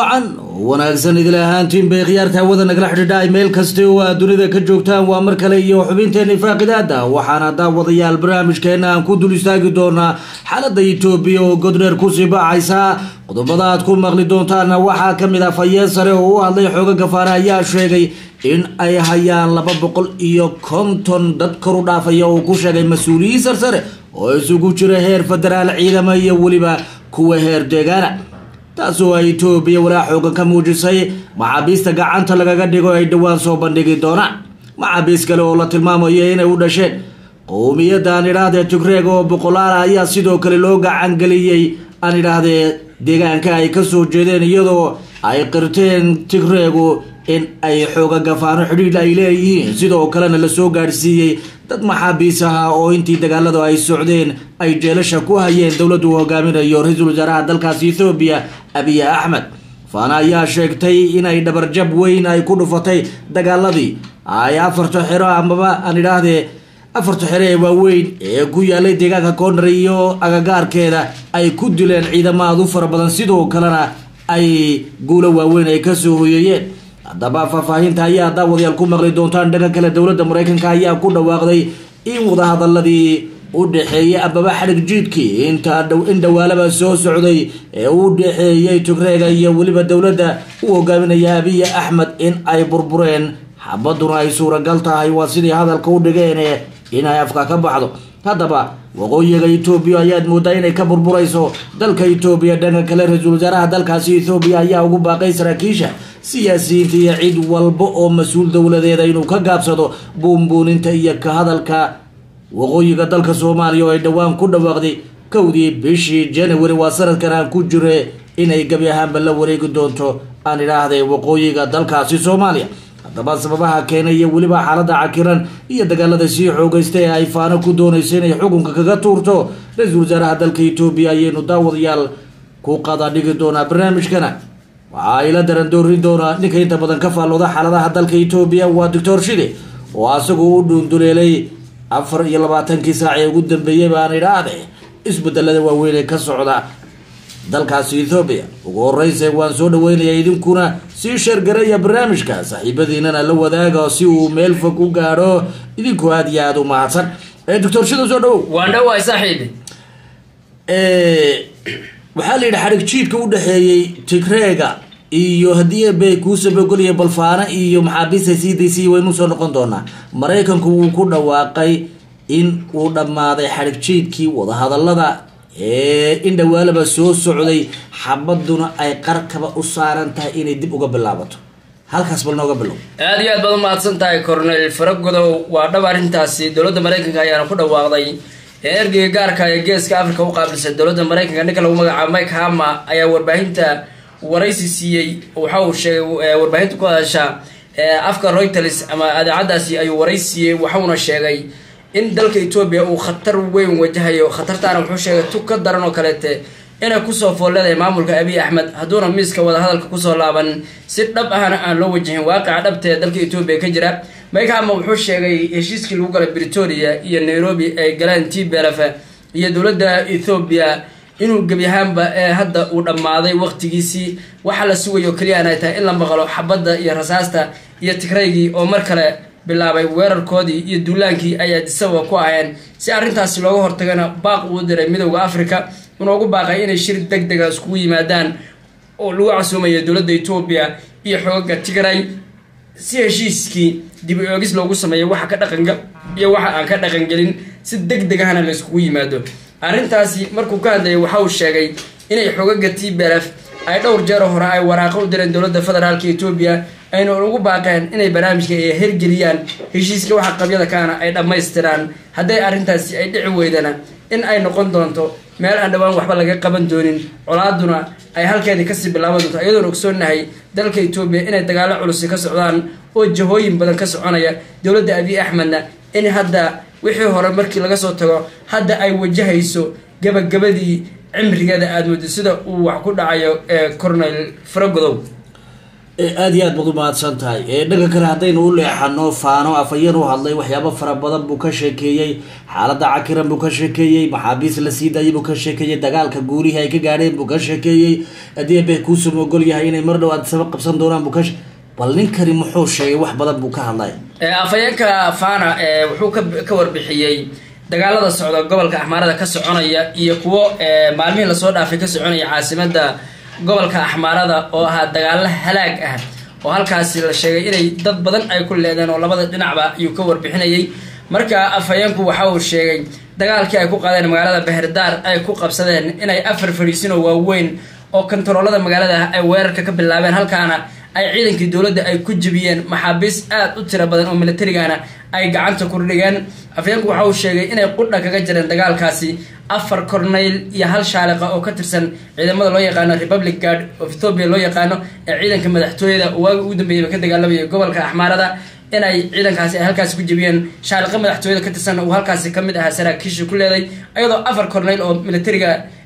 wacan wanaagsan idil ahaantiin bay khiyaarta hawada nagala xidhiidha meel kasta oo aad dunida ka joogtaan waa mar kale iyo xubinteeni faaqidaada waxaana daawadayaal barnaamijkeena aan ku dul istaagi doonaa xaalada etoobiya oo godreer kusii baacaysa qodobada aad ku maqli doontaana waxaa kamid ah fayeen sare oo u hadlay xooga gafaare ayaa sheegay in ay hayaan laba boqol iyo konton dad kor u dhaafaya oo ku sheegay mas-uuliyiin sarsare oo isugu jira heer federaal ciidama iyo weliba kuwa heer deegaana taasoo ay etoobiya walaa xoogan ka muujisay maxaabiista gacanta lagaga dhigo ay dhowaan soo bandhigi doonaan maxaabiis kale oo la tilmaamayo inay u dhasheen qowmiyadda aan idhaahdee tigreeg oo boqolaal ayaa sidoo kale loo gacangeliyey aan idhaahdee deegaanka ay kasoo jeedeen iyadoo ay qirteen tigreegu in ay xooga gafaano xidhiidh ay leeyihiin sidoo kalena lasoo gaadhsiiyey dad maxaabiis ahaa oo intii dagaaladu ay socdeen ay jeelasha ku hayeen dowladdu hogaaminayo ra-iisul wasaaraha dalkaasi ethoobiya abiy axmed faana ayaa sheegtay inay dhabarjab weyn ay ku dhufatay dagaaladii ay afarta xero amaba aan idhaahdee afarta xero ee waaweyn ee ku yaalay deegaanka koonare iyo agagaarkeeda ay ku dileen ciidamo aad u fara badan sidoo kalena ay guulo waaweyn ay kasoo hoyeeyeen haddaba faahfaahinta ayaa daawadayaal ku maqli doontaan dhanka kale dowladda mareykanka ayaa ku dhawaaqday in wadahadaladii u dhexeeyay amaba xadhig jiidkii inta in dhawaalaba soo socday ee u dhexeeyay tigreega iyo weliba dowladda u hogaaminaya abiy axmed in ay burbureen xabaduna ay suuragal tahay waa sidii hadalka u dhigeen inay afka ka baxdo haddaba waqooyiga etoobiya ayaad moodaa inay ka burburayso dalka etoobiya dhanka kale ra-iisul wasaaraha dalkaasi ethoobiya ayaa ugu baaqay saraakiisha siyaasiyiinta iyo cid walba oo mas-uul dowladeeda inuu ka gaabsado buunbuuninta iyo ka hadalka waqooyiga dalka soomaaliya oo ay dhowaan ku dhawaaqday kowdii bishii january waa sanadkan aan ku jire inay gebi ahaanba la wareegi doonto aan idhaahday waqooyiga dalkaasi soomaaliya haddaba sababaha keenay iyo weliba xaalada cakiran iyo dagaalada sii xoogaysta ee ay faano ku doonayso inay xukunka kaga tuurto ra-iisul wasaaraha dalka etoobiya ayaynu daawadayaal ku qada dhigi doonaa barnaamijkana waxa ay la daran doorin doonaa ninka inta badan ka faallooda xaaladaha dalka etoobiya waa doctor shide oo asagu u dhuunduleelay afar iyo labaatankii saac ee ugu dambeeyey baan idhaahde isbedelada waaweyn ee ka socda dalkaasi ethoobiya ugu horeyse waan soo dhaweynayaa idinkuna sii sheergaraya barnaamijka saaxiibadiinana la wadaaga si uu meel fog u gaadho idinku aada iyo aada u mahadsan doctor shida soo dhawow waan dhawaay saaxiibi waxaa la yidhi xadhig jiidka u dhexeeyey tigreega iyo haddii bay kuu sabogolaya balfaano iyo maxaabiista c d c waynu soo noqon doonaa maraykanku wuu ku dhawaaqay in uu dhammaaday xadhig jiidkii wadahadalada ee in dhawaalaba soo socday xabaduna ay qarkaba u saaran tahay inay dib uga bilaabato halkaas bal nooga bilow aada iyo aad baad umahadsan tahay cornel faragodow waa dhab arrintaasi dowladda maraykanka ayaana ku dhawaaqday ee ergeyga gaarka ee geeska africa u qaabilsan dowladda maraykanka ninka lagu magacaabo mike hama ayaa warbaahinta waraysi siiyey waxa uu sheegay warbaahinta ku hadasha afka reuters ama adeecadaasi ayuu waraysi siiyey waxauna sheegay in dalka etoobiya uu khatar weyn wajahayo khatartaana wuxuu sheegay tug ka daran oo kaleete inay kusoo foolleedahay maamulka abiy axmed hadduuna miiska wadahadalka kusoo laaban si dhab ahna aan loo wajahin waaqica dhabtee dalka etoobiya ka jira maykahama wuxuu sheegay heshiiskii lagu galay britoria iyo nairobi ay galeen t belef iyo dowladda ethoobiya inuu gebi ahaanba ee hadda uu dhammaaday waqtigiisii waxaa la sugayo keliyaan ay tahay in la maqlo xabadda iyo rasaasta iyo tigraygii oo mar kale bilaabay weerarkoodii iyo duulaankii ay adisababa ku aheen si arrintaasi looga hortagana baaq uu diray midowda africa unoogu baaqay inay shir deg dega iskugu yimaadaan oo lagu casuumayo dowladda etoobiya iyo xoogaga tigray si heshiiskii dib u eegis loogu sameeyo waxa ka dhaqanga iyo waxa aan ka dhaqangelin si deg degahana la iskugu yimaado arrintaasi markuu ka hadlayay waxa uu sheegay inay xoogaga t belef ay dhowr jeero hore ay waraaqo u direen dowladda federaalka etoobiya ayna ugu baaqeen inay barnaamijka ay hergeliyaan heshiiska waxa qabyada kaana ay dhammaystiraan hadday arrintaasi ay dhici weydana in ay noqon doonto meel aan dhowaan waxba laga qaban doonin colaaduna ay halkeedii kasii bilaaban doonto iyadoon ogsoonnahay dalka etoobiya inay dagaalo culusi ka socdaan oo jahooyin badan ka soconaya dowladda abiy axmedna in hadda wixii hore markii laga soo tago hadda ay wajahayso gabagabadii cimrigeeda aada muddo sida uu wax ku dhacayo cornel faragodow aada iyo aad baad u mahadsan tahay dhanka kale haddaynu u leexano faano afayeen u hadlay waxyaabo fara badan buu ka sheekeeyey xaalada cakiran buu ka sheekeeyey maxaabiis la sii daayay buu ka sheekeeyey dagaalka guurihii ay ka gaadheen buu ka sheekeeyey haddii be kuusum ogol yahay inay mar dhow aad sabab qabsan doonaan buu ka bal ninkani muxuu sheegay wax badan buu ka hadlay afayeenka fana wuxuu ka warbixiyey dagaalada socda gobolka axmaarada ka soconaya iyo kuwo maalmihii lasoo dhaafay ka soconaya caasimada gobolka axmaarada oo ahaa dagaalo halaag ah oo halkaasi la sheegay inay dad badan ay ku leedeen oo labada dhinacba ayuu ka warbixinayay marka afhayeenku waxa uu sheegay dagaalkii ay ku qaadeen magaalada beherdaar ay ku qabsadeen inay afar fadhiisin oo waaweyn oo kontaroolada magaalada ay weerarka ka bilaabeen halkaana ay ciidankii dowladda ay ku jebiyeen maxaabiis aada u tiro badan oo militarigana ay gacanta ku dhigeen afyeenku waxa uu sheegay inay qudha kaga jireen dagaalkaasi afar corneyl iyo hal shaaliqa oo ka tirsan ciidamada loo yaqaano republic guard of ethoopia loo yaqaano ee ciidanka madaxtooyada waagi ugu dambeeyaba ka dagaalamaya gobolka axmaarada inay ciidankaasi ay halkaasi ku jebiyeen shaaliqa madaxtooyada ka tirsan uu halkaasi kamid ahaa saraakiisha ku leeday iyadoo afar corneyl oo militariga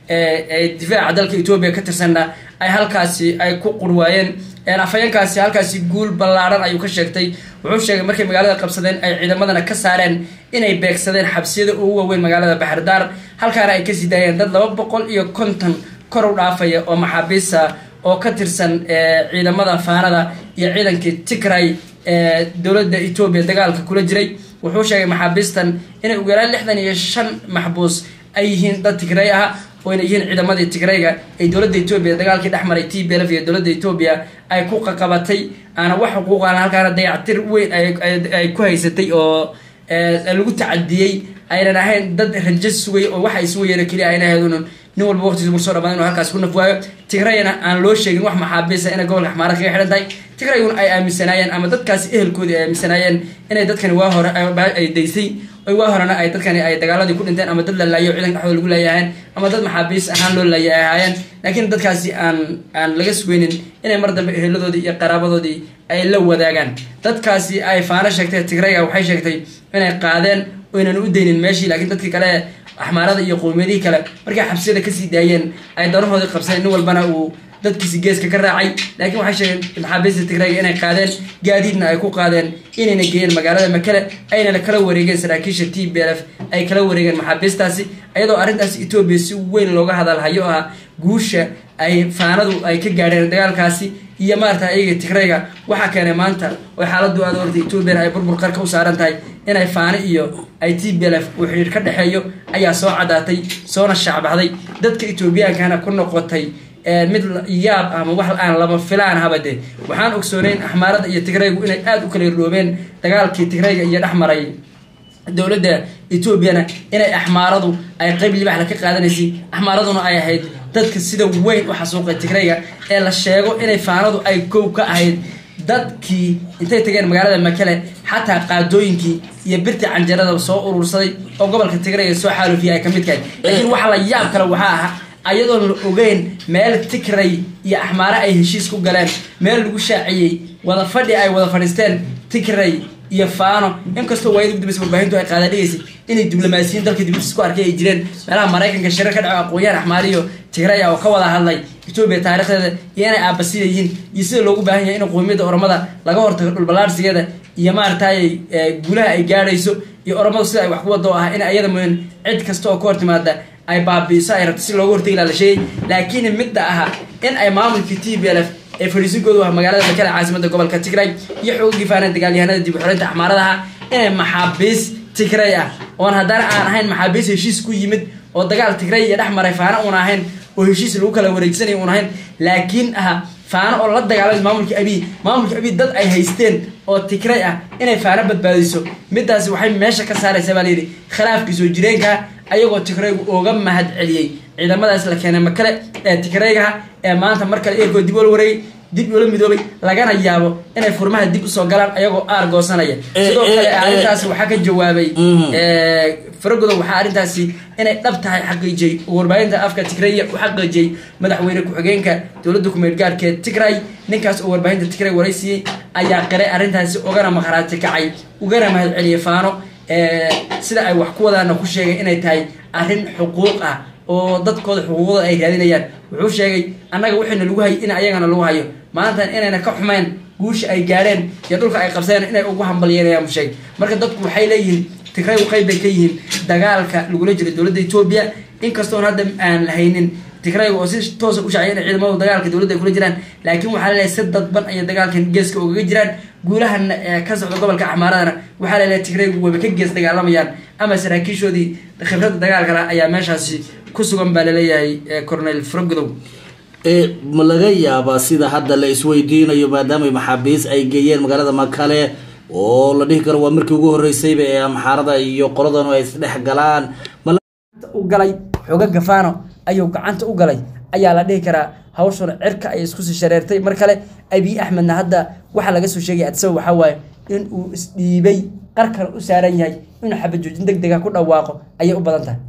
difaaca dalka etoobiya ka tirsanna ay halkaasi ay ku qurwaayeen afhayeenkaasi halkaasi guul ballaaran ayuu ka sheegtay wuxuu sheegay markay magaalada qabsadeen ay ciidamadana ka saareen inay beegsadeen xabsiyada ugu waaweyn magaalada baxardaar halkaana ay kasii daayeen dad laba boqol iyo konton kor u dhaafaya oo maxaabiisa oo ka tirsan ciidamada faanada iyo ciidankii tigray ee dowladda etoobiya dagaalka kula jiray wuxuu sheegay maxaabiistan inay ugu yaraan lixdan iyo shan maxbuus ay yihiin dad tigray ah oo inay yihiin ciidamadii tigrayga ee dowladda etoobiya dagaalkii dhexmaray t b lf iyo dowladda etoobiya ay ku qaqabatay aana wax xuquuqan halkaana dayactir weyn ay ku haysatay oo lagu tacadiyey aynan ahayn dad rajo sugay oo waxa isugu yeera keliya ayna ahaydun nin walba waqtigiisa mur soo dhamaan inuu halkaas ku nafwaayo tigrayna aan loo sheegin wax maxaabiisa inay gobolka axmaarad kaga xidhan tahay tigraygun ay aaminsanaayeen ama dadkaasi ehelkoodii ay aaminsanaayeen inay dadkani waa hore ay daysay waa horena ay dadkani ay dagaaladii ku dhinteen ama dad la laayo ciidan dhexdooda lagu laayahayeen ama dad maxaabiis ahaan loo laaya ay ahaayeen laakiin dadkaasi aan aan laga sugeynin inay mar dambe eheladoodii iyo qaraabadoodii ay la wadaagaan dadkaasi ay faano sheegtay tigrayga waxay sheegtay inay qaadeen oynan u daynin meeshii laakiin dadkii kale axmaarada iyo qowmiyadihii kale markay xabsiyada kasii daayeen ay danahoodii qabsadeen nin walbana uu dadkiisi geeska ka raacay laakiin waxay sheegeen maxaabiista tigrayga inay qaadeen gaadiidna ay ku qaadeen inayna geeyeen magaalada makele aynana kala wareegeen saraakiisha t b l f ay kala wareegeen maxaabiistaasi iyadoo arrintaasi etoobiya si weyn looga hadalhayo ah guusha ay faanadu ay ka gaadheen dagaalkaasi iyo maarata iyaga tigrayga waxaa keenay maanta oo xaaladu aad ortay etoobiyana ay burbur qarka u saaran tahay inay faano iyo ay t b l f uu xidhiir ka dhexeeyo ayaa soo caddaatay soona shaacbaxday dadka etoobiyaankana ku noqotay mid yaab ama wax aan lama filaan haba de waxaan ogsooneyn axmaarada iyo tigraygu inay aada u kala irdhoobeen dagaalkii tigrayga iyo dhexmaray dowladda etoobiyana inay axmaaradu ay qeyb libaxla ka qaadanaysay axmaaraduna ay ahayd dadka sida weyn u xasuuqay tigrayga ee la sheego inay faanadu ay kow ka ahayd dadkii intay tageen magaalada makele xataa qaadooyinkii iyo birtii canjarada soo urursaday oo gobolka tigrayga soo xaalufiyay ay ka mid kahay laakiin waxa la yaab kale waxaa aha ayadoon la ogeyn meel tigray iyo axmaare ay heshiis ku galeen meel lagu shaaciyey wada fadhi ay wada fadhiisteen tigray iyo faano inkastoo waayada gudambeysa warbaahintu ay qaada dhigaysay inay diblomaasiyiin dalka dibadiis ku arkay ay jireen meelaha maraykanka shirar ka dhaco aqoon-yahan axmaariyo tigray ah oo ka wada hadlay etoobiya taarikhdeeda iyo inay aabasida yihiin iyo sida loogu baahan yahay in qowmiyadda oromada laga hortago dhulballaarsigeeda iyo maaragtay guulaha ay gaadhayso iyo oromadu sida ay wax ku wado ah in ayada mooyan cid kasta oo ka hor timaada ay baabiiso ay rabto si looga hortagi laha la sheegay laakiin midda aha in ay maamulkii t b l f ee fadhiisinkoodu ah magaalada makale caasimada gobolka tigray iyo xoogagii faaneen dagaalyahanada dib u xoreynta axmaaradaha inay maxaabiis tigray ah oon haddana aan ahayn maxaabiis heshiis ku yimid oo dagaal tigray iyo dhex maray faano uun ahayn oo heshiis lagu kala wareegsanaya uun ahayn laakiin aha faano oo la dagaalamay maamulka abiy maamulka abiy dad ay haysteen oo tigray ah inay faano badbaadiso midaasi waxay meesha ka saaraysaa baa layidhi khilaafkii soo jireenka ayagoo tigraygu ooga mahad celiyey ciidamadaas la keenay makale ee tigraygaha ee maanta mar kale eegoo dib ula wareegay dib ula midoobay lagana yaabo inay furmaha dib usoo galaan ayagoo aar goosanaya sidoo kale arrintaasi waxaa ka jawaabay faragodow waxaa arrintaasi inay dhab tahay xaqiijiyey oo warbaahinta afka tigraya u xaqiijiyey madaxweyne ku-xigeenka dowladda kumeed gaarkeed tigray ninkaas oo warbaahinta tigray waraysiiyey ayaa qiray arrintaasi ugana maqhraati kacay ugana mahad celiyey faano sida ay wax ku wadaana ku sheegay inay tahay arrin xuquuq ah oo dadkooda xuquuqdooda ay raadinayaan wuxuu sheegay annaga wixiina lagu hayay in ayagana lagu hayo maantan inayna ka xumeyn guusha ay gaadheen iyo dhulka ay qabseen inay ugu hambalyeynayaan buu sheegay marka dadku waxay leeyihiin tigray qayb bay ka yihiin dagaalka lagula jiro dowladda etoobiya inkastoon hadda aan lahaynin tigrayga oo si toosa u shacaya inay ciidamadu dagaalka dowladda ay kula jiraan laakiin waxaa laleeyahay si dadban ayay dagaalkan geeska ugaga jiraan guulahana ee ka socda gobolka axmaaradana waxaa laleeyahay tigraygu wayba ka gees dagaalamayaan ama saraakiishoodii khibradda dagaalkale ayaa meeshaasi ku sugan baa laleeyahay cornel frogodow ma laga yaabaa sida hadda la isweydiinayo maadaama maxaabiis ay geeyeen magaalada makale oo la dhihi karo waa markii ugu horeysayba ee amxaarada iyo qoladanu ay isdhex galaan u galay xooga gafaano ayuu gacanta u galay ayaa la dhihi karaa hawshuna cirka ay isku sii shareertay mar kale abiy axmedna hadda waxaa laga soo sheegaya adsaw waxaa waaye in uu isdhiibay qarkan u saaran yahay inuu xabajoojin deg dega ku dhawaaqo ayay u badan tahay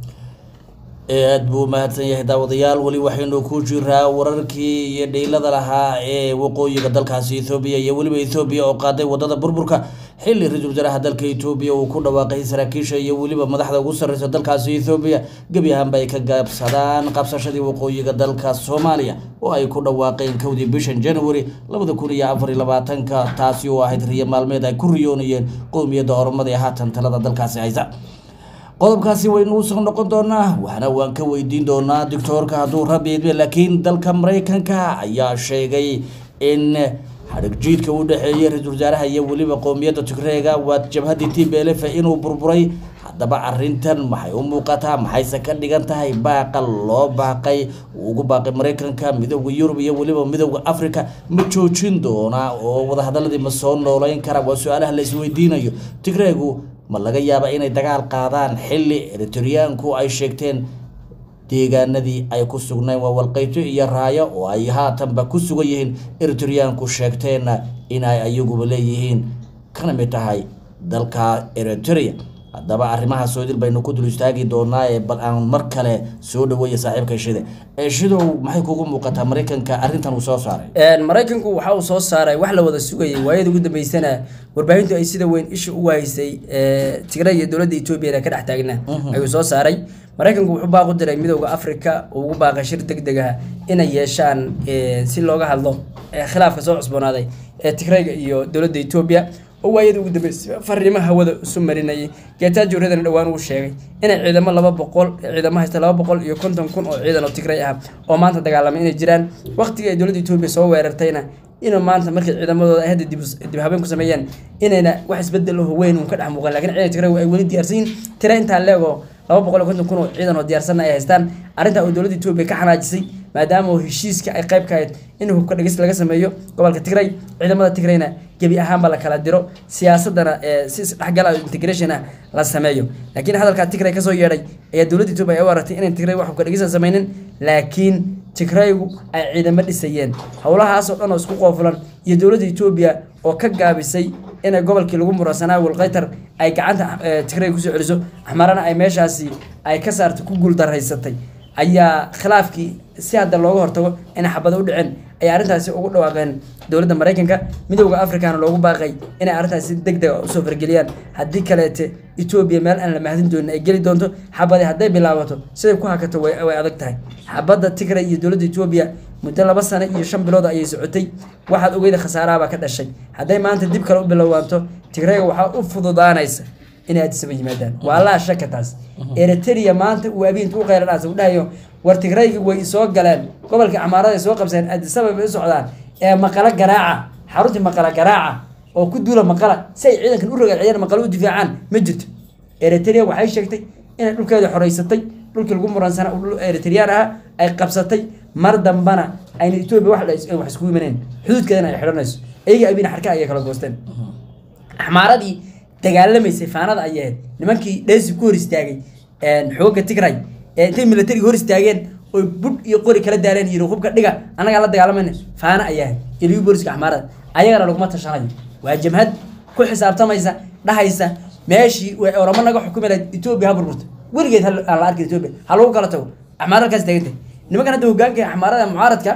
aada buu mahadsan yahay daawadayaal weli waxaynu ku jiraa wararkii iyo dhiilada lahaa ee waqooyiga dalkaasi ethoobiya iyo weliba ethoobiya oo qaaday wadada burburka xilli ra-iisul wasaaraha dalka etoobiya uu ku dhawaaqay saraakiisha iyo weliba madaxda ugu sarreysa dalkaasi ethoobiya gebi ahaanba ay ka gaabsadaan qabsashadii waqooyiga dalka soomaaliya oo ay ku dhawaaqeen kowdii bishan january labada kun iyo afar iyo labaatanka taasi oo ahayd riyo maalmeed ay ku riyoonayeen qowmiyadda oromada ee haatan talada dalkaasi haysa qodobkaasi waynu usoo noqon doonaa waxna waan ka weydiin doonaa doctoorka hadduu rabi idme laakiin dalka maraykanka ayaa sheegay in xadhigjiidka u dhexeeyay ra-iisul wasaaraha iyo weliba qowmiyadda tigreega waa jabhaddii t b l f inuu burburay haddaba arintan maxay u muuqataa maxayse ka dhigan tahay baaqa loo baaqay uu ugu baaqay maraykanka midooda yurub iyo weliba midooda africa ma joojin doonaa oo wadahadaladii ma soo nooleyn kara waa su-aalaha la isweydiinayo tigreegu ma laga yaaba inay dagaal qaadaan xilli eritriyaanku ay sheegteen deegaanadii ay ku sugnayn waa walqayto iyo raayo oo ay haatanba ku sugan yihiin eritriyaanku sheegteenna inay ayaguba leeyihiin kana mid tahay dalka eritrea haddaba arrimaha soodil baynu ku dul istaagi doonaa ee bal aan mar kale soo dhaweeya saaxiibka shide shidow maxay kugu muuqataa maraykanka arrintan uu soo saaray maraykanku waxa uu soo saaray wax la wada sugayay waayada ugu dambeysana warbaahintu ay sida weyn isha ugu haysay tigray iyo dowladda etoobiyana ka dhex taagna ayuu soo saaray maraykanku wuxuu baaq u diray midooda africa uu ugu baaqay shir deg deg ah inay yeeshaan si looga hadlo khilaafka soo cusboonaaday ee tigrayga iyo dowladda etoobiya oo waayada ugu dambeysay fariimo hawada isu marinayay geetaajo redan dhowaan uu sheegay inay ciidamo laba boqol ciidamo haysta laba boqol iyo konton kun oo ciidan oo tigray ah oo maanta dagaalamay inay jiraan waqtigii ay dowladda etoobiya soo weerartayna inuu maanta markay ciidamadooda ay hadda dib dib habeen ku sameeyeen inayna wax isbedel oo weyn uun ka dhex muuqan lakin ciidan tigray ay weli diyaarsan yihin tira intaa leego laba boqol iyo konton kun oo ciidan oo diyaarsanna ay haystaan arrintaa oo dowladda etoobiya ka xanaajisay maadaama oo heshiiska ay qayb ka ahayd in hubka dhegis laga sameeyo gobolka tigray ciidamada tigrayna gebi ahaanba la kala diro siyaasadana si isdhexgal integration ah la sameeyo laakiin hadalkaa tigray kasoo yeedhay ayaa dowladda etoobiya ay u aragtay inay tigray wax hubka dhegisa sameynin laakiin tigraygu ay ciidamo dhisayeen howlahaasoo dhan oo isku qoofulan iyo dowladda etoobiya oo ka gaabisay inay gobolkii lagu muransanaa walqaytar ay gacanta tigray kusoo celiso axmarana ay meeshaasi ay ka saartay ku guuldaraysatay ayaa khilaafkii si hadda looga hortago inay xabada u dhiceen ay arrintaasi ugu dhawaaqeen dowladda maraykanka midooda africana loogu baaqay inay arrintaasi si deg dega usoo fargeliyaan haddii kaleete etoobiya meel aan la mahadin doonin ay geli doonto xabadi hadday bilaabato siday ku hakato way adag tahay xabadda tigray iyo dowladda etoobiya muddo laba sano iyo shan bilood ayay socotay waxaad ogeyda khasaarahabaa ka dhashay hadday maanta dib kale u bilowaato tigrayga waxaa u fududaanaysa inay addisaba yimaadaan waa laa shaka taas eritrea maanta uu abiinta u qeyradhaas u dhahayo war tigrayga way soo galeen gobolka camaarada ay soo qabseen addisaba bay u socdaan ee maqalo garaaca xaruntii maqala garaaca oo ku duula maqala si ay ciidankan u rogaciyaan maqalo u difaacaan ma jirto eritrea waxay sheegtay inay dhulkeeda xoreysatay dhulkii lagu muransana eritreyaan ahaa ay qabsatay mar dambana ayna etoobiya wax wax iskugu imaneen xuduudkeedana ay xidhanayso iyaga abiina xarka ayay kala goosteen axmaaradii dagaalamaysay faanada ayay ahayd nimankii dheesi ku hor istaagay xooga tigray ee intay militariga hor istaageen oy budh iyo qori kala daareen iyo hubka dhiga annagaa la dagaalamayna faana ayaa ahayd iliyu booliska axmaarada ayagana laguma tashanayo waa jamhad ku xisaabtamaysa dhahaysa meeshii way oramo naga xukumi lahayd etoobiya ha burburto weligeed aan la arkin etoobiya ha lagu kala tago axmaara halkaas taagantay nimankan hadda hogaanka axmaarada mucaaradka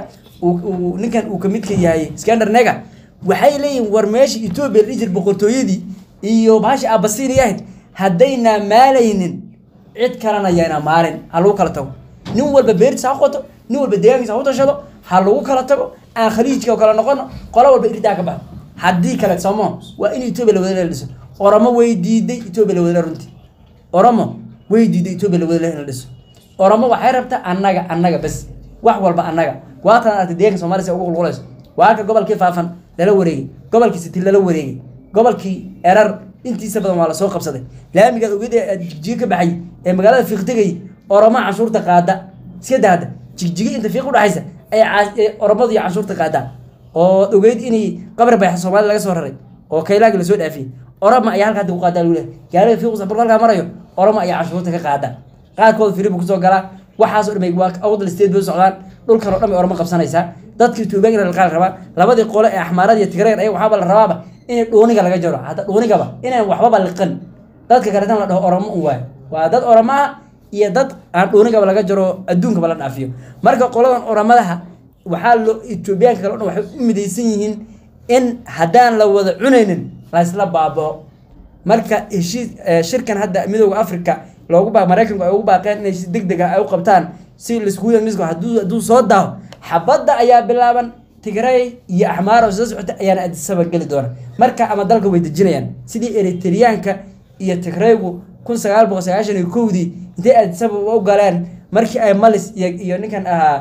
uu ninkan uu kamidka yahay skander nega waxay leeyihin war meesha etoobiya la dhihi jir boqortooyadii iyo bahasha abasiini ahayd haddayna maalaynin cid kalena yayna maalin ha lagu kala tago nin walba beertiisa ha qoto nin walba deegaankiisa ha u tashado ha lagu kala tago aan khaliijka oo kale noqono qolo walba iridaa ka baxo haddii kale soomo waa in etoobiya lawadala dhiso oromo way diiday etoobiya lawadala runtii oromo way diiday etoobiya lawadala in la dhiso oromo waxay rabtaa annaga annaga bas wax walba annaga waatan aragtay deeganka soomaliya si ugu qulqulayso waa ka gobolkii faafan lala wareegay gobolkii siti lala wareegay gobolkii erar intiisa badan waa lasoo qabsaday laamigaad ogeed ee jigjiga ka baxay ee magaalada fiiq tegay oromo canshuurta qaada iska daada jigjiga inta fiiq udhaxaysa ay oromadu iyo canshuurta qaadaan oo ogeyd inay qabri bayxa soomaalida laga soo raray oo kaylaagi lasoo dhaafiyey oroma ayaa halka hadda ku qaadaa lagu lehay gaariga fiiqusa markuu halkaa marayo oroma ayaa canshuurta ka qaada qaarkooda firibu kusoo galaa waxaas o dhamay waa awdal state bay u socdaan dhulkan o dhan bay oroma qabsanaysaa dadka etoobiyaanka in la qaali rabaa labadii qole ee axmaarada iyo tigreer ayaga waxaaba la rabaaba inay dhuuniga laga jaro hadda dhuunigaba inaan waxbaba liqan dadka kaleetan la dhaho oromo un waayo waa dad oromo ah iyo dad aan dhuunigaba laga jaro adduunkaba la dhaafiyo marka qoladan oromadaha waxaa loo etoobiyaanka kale o dhan waxay u midaysan yihiin in haddaan la wada cunaynin laysla baabao marka heshiis shirkan hadda midooda africa loogu baa maraykanku ay ugu baaqeen inay si deg deg ah ay u qabtaan si laiskugu yamisko hadduu hadduu soo daaho xabadda ayaa bilaaban tigray iyo axmaar oo soo socota ayaana adisaba geli doona marka ama dalka way dejinayaan sidii eritriyaanka iyo tigraygu kun sagaal boqol sagaashan iyo kowdii intay adisaba u galeen markii ay malis iyo iyo ninkan ahaa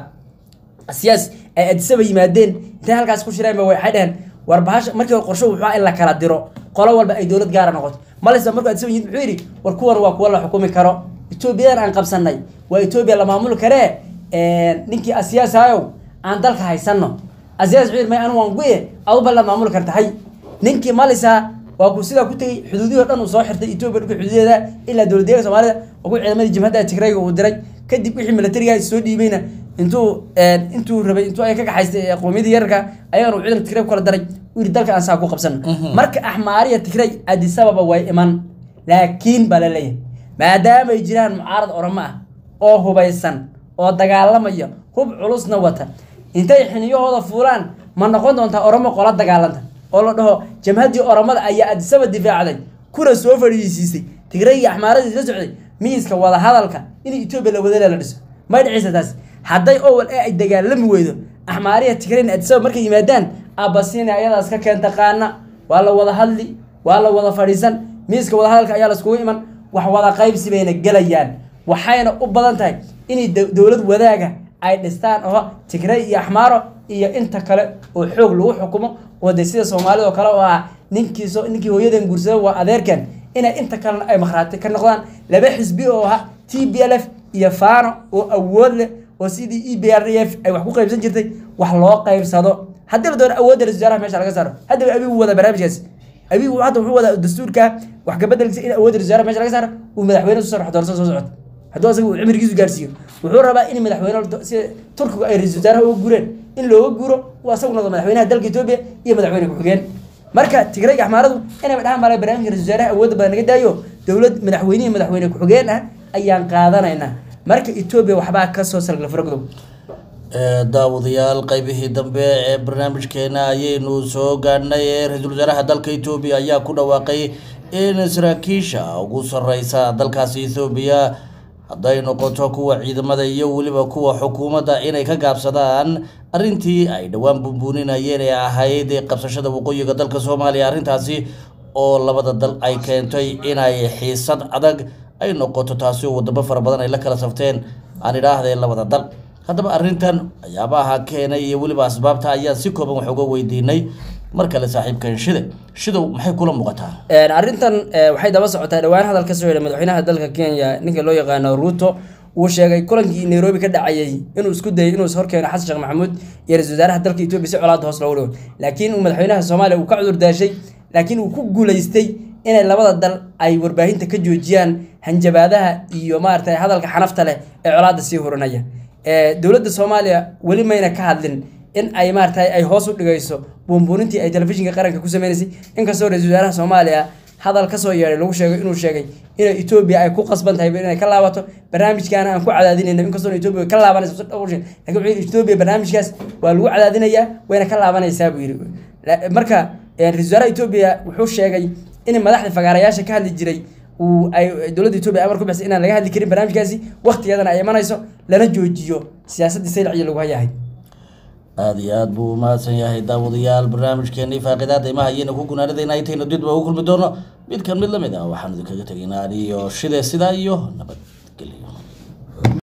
siyaas ay adisaba yimaadeen intay halkaas ku shireen ba waxay dheheen war bahasha markii hore qorsho wuxuu in la kala diro qolo walba ay dowlad gaara noqoto malisa markuu adisaba yimid muxuu yidhi war kuwan waa kuwa la xukumi karo etoobiyadan aan qabsanay waa etoobiya la maamuli karee ninkii asiyaas ayow aan dalka haysano asiyaas wuxuu yidhi may anu waan guye aduba la maamuli kartahay ninkii malisa waa ku sidaa ku tegey xuduudihii o dhan uu soo xirtay etoobiya dhulka xuduudeeda ilaa dowlad deeganka soomaalida oo ku ciidamadii jimhadda tigrayga uu diray kadib wixii militariga soo dhiibayna intuu intuu rabay intuu ay ka kaxaystay qowmiyadii yararka ayagana uu ciidanka tigray ku kala daray uu yidhi dalka aan saa ku qabsano marka axmaariya tigray adisababa way iman laakiin baa la leeyahay maadaama ay jiraan mucaarad oromo ah oo hubaysan oo dagaalamaya hub culusna wata intay xiniyahooda fuulaan ma noqon doontaa oromo qola dagaalanta oo la dhaho jamhaddii oromada ayaa adisaba difaacday kuna soo fadhiisiisay tigray iyo axmaaradii la socday miiska wadahadalka in etoobiya la wadala la dhiso may dhicisa taas hadday owal ee ay dagaalami weydo axmaariya tigrayna adisaba markay yimaadaan abasina ayadaas ka keenta qaana waa la wada hadli waa la wada fadhiisan miiska wadahadalka ayaa laiskugu iman wax wada qaybsi bayna gelayaan waxayna u badan tahay inay dowlad wadaaga ay dhistaan oo tigray iyo axmaaro iyo inta kale oo xoog lagu xukumo oo de sida soomaalida oo kale oo ah ninkiiso ninkii hooyadan guursada waa adeerkan inay inta kalena ay makhraati ka noqdaan laba xisbi oo ah t b l f iyo fano oo awood leh oo sidii e b r f ay wax ku qaybsan jirtay wax loo qaybsado haddii la doono awoodda ra-isul wasaaraha meesha laga saaro haddaba abigu wada barnaamijkaas abigu hadda wuxuu wadaa dastuurka wax kabedelkiisa in awoodda ra-isul wasaaraha meesha laga saaro uu madaxweyne soo soo doorso soo socota hadduu asaga uu cimrigiisu gaarsiiyo wuxuu rabaa in madaxweyne si turkigu ay ra-isul wasaaraha uga gureen in looga guro uu asagu noqdo madaxweynaha dalka etoobiya iyo madaxweyne ku-xigeen marka tigray axmaaradu inayba dhahaan mala barnaamijka ra-isul wasaaraha awoodda badan naga daayo dowlad madaxweynihi madaxweyne ku-xigeen ah ayaan qaadanaynaa marka etoobiya waxbaa kasoo salgla faragodow daawadayaal qeybihii dambe ee barnaamijkeena ayaynu soo gaadhnay ee ra-iisul wasaaraha dalka etoobiya ayaa ku dhawaaqay in saraakiisha ugu sareysa dalkaasi ethoobiya hadday noqoto kuwa ciidamada iyo weliba kuwa xukuumadda inay ka gaabsadaan arrintii ay dhowaan bunbuuninayeen ee ahayd qabsashada waqooyiga dalka soomaaliya arrintaasi oo labada dal ay keentay inay xiisad adag ay noqoto taasi oo wadamo fara badan ay la kala safteen aan idhaahdee labada dal haddaba arrintan waxyaabaha keenay iyo weliba asbaabta ayaan si kooban wax uga weydiinay mar kale saaxiibkan shide shidow maxay kula muuqataa arrintan waxay daba socotaa dhowaan hadal ka soo yeedhay madaxweynaha dalka kenya ninka loo yaqaano ruto uu sheegay kulankii nairobi ka dhacayay inuu isku dayay inuu horkeeno xasan sheekh maxamuud iyo ra-isul wasaaraha dalka etoobiya si colaada hoos loogu dhigo laakiin uu madaxweynaha soomaaliya uu ka cudur daashay laakiin uu ku guulaystay inay labada dal ay warbaahinta ka joojiyaan hanjabaadaha iyo maaragtay hadalka xanafta leh ee colaada sii hurinaya dowladda soomaaliya weli mayna ka hadlin in ay maaragtay ay hoos u dhigayso buunbuunintii ay telefishinka qaranka ku sameynaysay inkastoo ra-isul wasaaraha soomaaliya hadal kasoo yeedhay lagu sheegay inuu sheegay in etoobiya ay ku qasban tahay inay ka laabato barnaamijkaana aan ku cadaadinayno inkastoo etoobiya ka laabanayso si dhowr shay lakin wuxuu yidhi etoobiya barnaamijkaas waa lagu cadaadinayaa wayna ka laabanaysaa buu yidhi marka ra-isul wasaaraha etoobiya wuxuu sheegay in madaxda fagaarayaasha ka hadli jiray uu ay dowladda etoobiya amar ku bixisay inaan laga hadli karin barnaamijkaasi waqtigeedana ay imanayso lana joojiyo siyaasaddii saylaciyo lagu hayahay aada iyo aada buu umahadsan yahay daawadayaal barnaamijkeenii faaqidaada imaha ayayna ku gunaanadayna intayna didba u kulmi doono mid kan mid lamid ah waxaan idinkaga tegaynaa aniyo shide sidaa iyo nabad